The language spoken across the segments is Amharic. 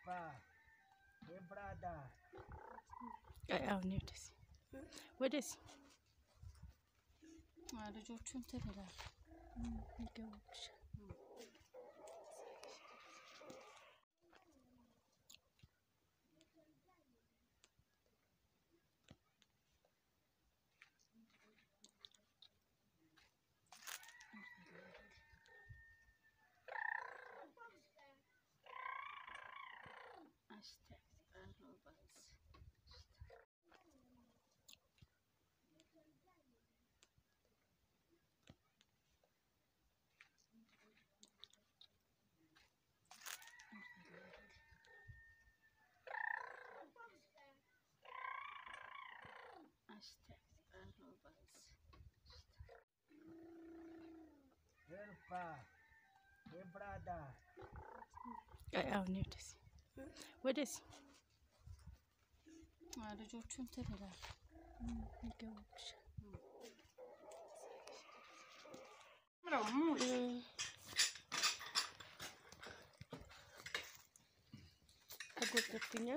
አሁን ወደዚህ ወደዚህ ልጆቹ እንትን ይላል ይገቡብሻል። አሁን ወደዚህ ወደዚህ ልጆቹ እንትን ይላል ይገቡብሻል። ተጎተትኛ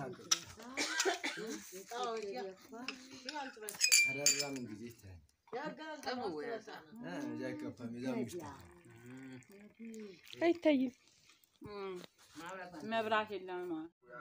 አይታይም። መብራት የለም ነው።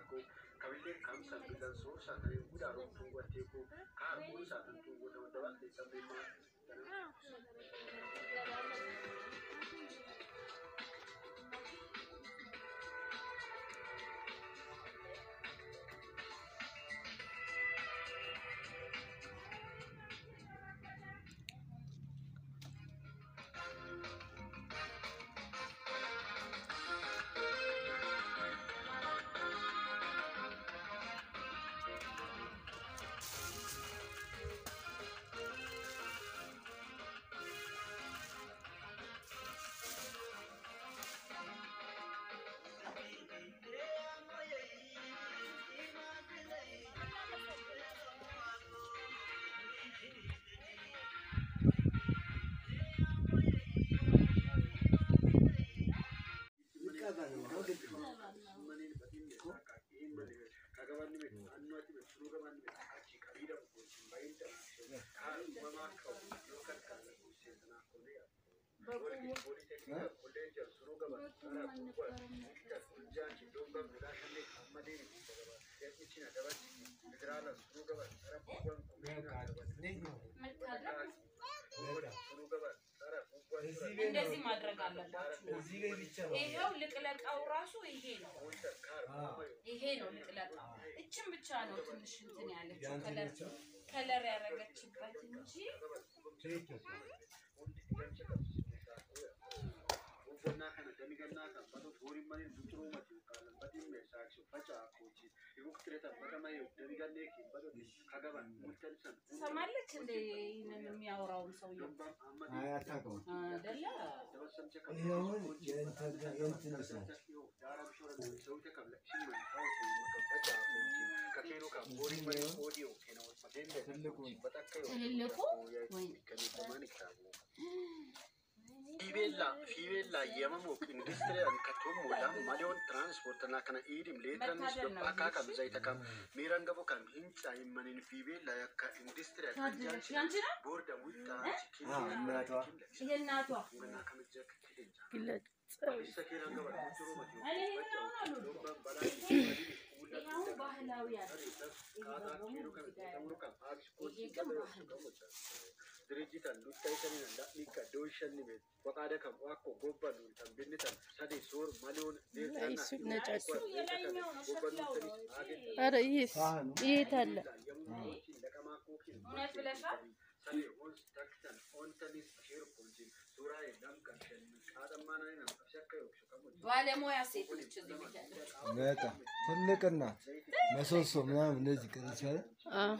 እንደዚህ ማድረግ አለባችሁ። ይሄው ልቅለቃው ራሱ ይሄ ነው። ይሄ ነው ልቅለቃው። እችን ብቻ ነው ትንሽ እንትን ያለችው ከለር ከለር ያደረገችበት እንጂ ትሰማለች እንደ ይህንን የሚያወራውን ሰውዬው አይደለ? ትልልቁ ወይ Fiibella fiibella yemamoo industiriyan katoomoodha maliyoon tiraanspoortina kana iidim leetiranis akka kam zayita kam miiran gabo kam hinca himmaniin fiibella yakka industiriyan ታድለሽ ያንቺ ነው ቦርዳ ውጣ ይሄ እናቷ ግለጽ እኔ ይሄኛውን አልወደውም። ይሄኛው ባህላዊ አለ። ይሄ ደግሞ ይሄ ግን ባህል Dirijitan luttay sanina ladhi ka dooshan nime waqaada kam wakko gobbalu tan binnitan sadi soor maliyoon እሱ ነጫጩ የላይኛው ነው ሸክላው ነው እንጂ ኧረ ይሄስ የት አለ? እውነት ብለሻል። ባለሙያ ሴት ነች እዚህ ቤት ያለችው። በጣም ትልቅና መሶሶ ምናምን እንደዚህ ቅርጽ ያለ አዎ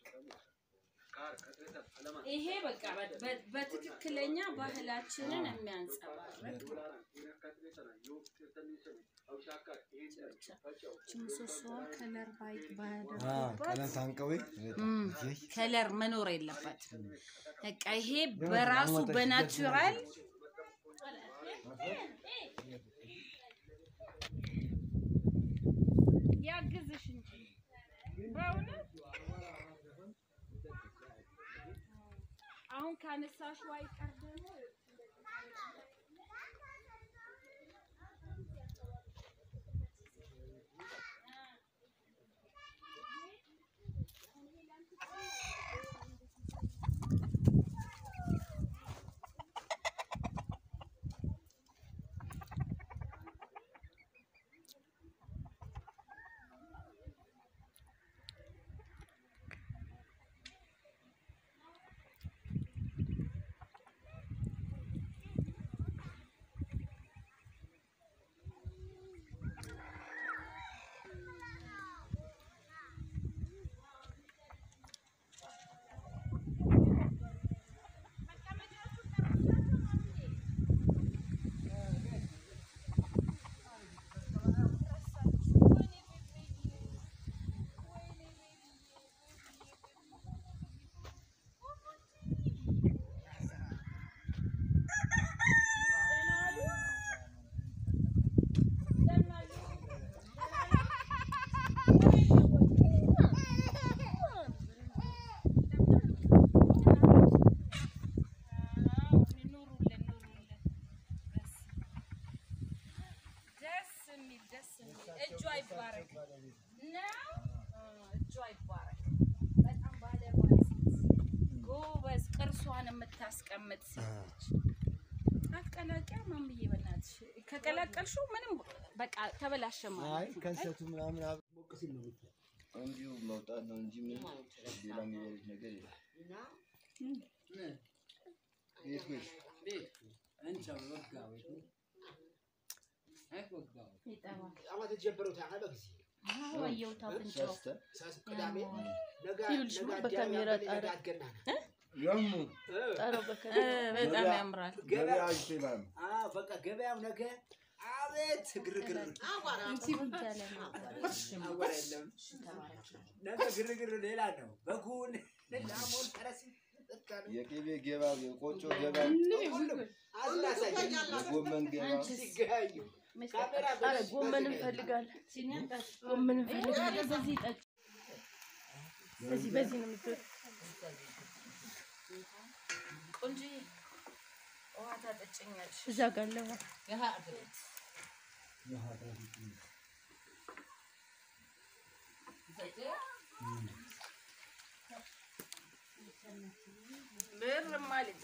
ይሄ በቃ በ- በ- በትክክለኛ ባህላችንን የሚያንጸባርቅ ምሰሶዋ ከለር ባይ ቀለም ታንቀዊ ከለር መኖር የለበትም። በቃ ይሄ በራሱ በናቹራል ያግዝሽ እንጂ በእውነት አሁን ካነሳሽው አይቀር ደግሞ ኑሩልን ኑሩልን። ደስ የሚል ደስ የሚል እጇ ይባረክ ነው። እጇ ይባረክ። በጣም ባለሙያ ሴት ጎበዝ፣ ቅርሷን የምታስቀምጥ ሴት ነች። አትቀላቂያ ማምዬ፣ በእናትሽ ከቀላቀልሽው ምንም በቃ ተበላሸ አይ ማለት ነው። ከንሰቱ ምናምን አብ- ሞቅ ሲል ነው የምትለው። እንዲሁ መውጣት ነው እንጂ ምን ሌላ የሚበሉት ነገር የለም። ቤት ቤት ይጠባል። አዎ፣ አየሁት አፍንጫው። ሰርተ ይኸውልሽ በካሜራ ጣራ ያሙ ጣራው በካሜራ በጣም ያምራል። ገበያ ይችላል። በቃ ገበያው ነገ አቤት ግርግር እንትን ያለ ነው። አወራ የለም። ነገ ግርግር ሌላ ነው። በጉን ላሞን ፈረስ የቅቤ ገበያ፣ የቆጮ ገበያ፣ አላሳየኝ የጎመን ገበያ ሲገያዩ ካሜራ ኧረ ጎመን እንፈልጋለን፣ ጎመን እንፈልጋለን። በዚህ ጠጭ፣ በዚህ በዚህ ነው የምትወጪው። ቆንጆዬ ውሃ ታጠጭኛለሽ። እዛ ጋር አለ ውሃ። ብርማ ልጄ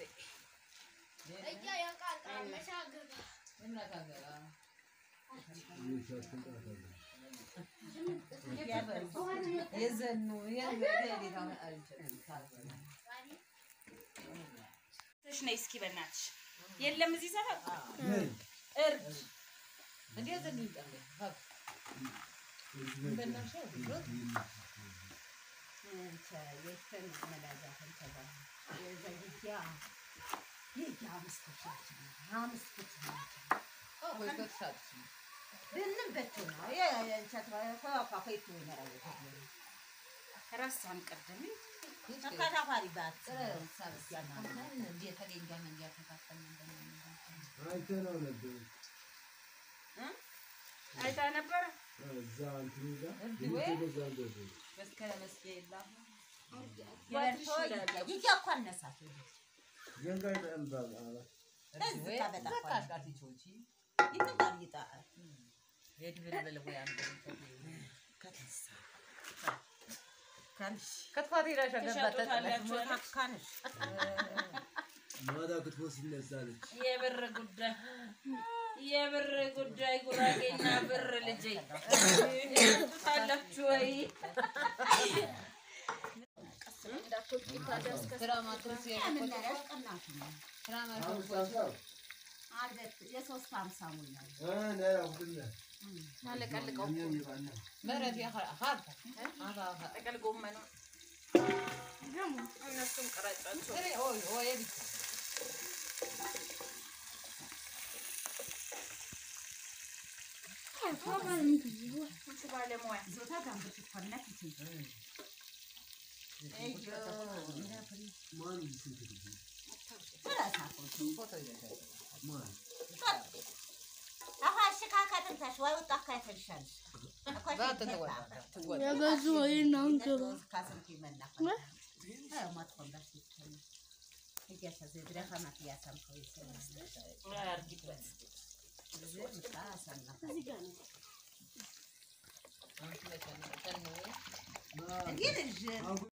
ትሽ ነይ እስኪ በእናትሽ የለም እዚህ ሰፈር እርድ ረሳን ቅድም አይተነው ነበር አይታ ነበረ እዛ እንትኑ ጋር ቤቱ በዛ እንደዚህ ገንጋይ ጠንባል አላ ትሸጡታላችሁ ማታ ክትፎ ሲነሳለች የብር ጉዳይ የብር ጉዳይ ጉራጌና ብር ልጄ ትሸጡታላችሁ ወይ የሶስት ሀምሳ ሙኛል አለቀልቀው ጥቅል ጎመኑ እነሱም ቅረጫቸው አንቺ ባለሙያ ዞታ ጋንብት ኮነት ይችላል አሁ አሽካከትንታሽ ወይ ወጣ ካይተንሻል የገዙ ወይን ነው እንገባ ካሰንት ይመና ማጥቆም ዳሽ ይችላል እያሳዘ ድረኻ ማት ያሳምከው ይሰራል አርጊበት ስለዚህ ምጣ አሳምና አሁን ትመጫለሽ። እንግዲህ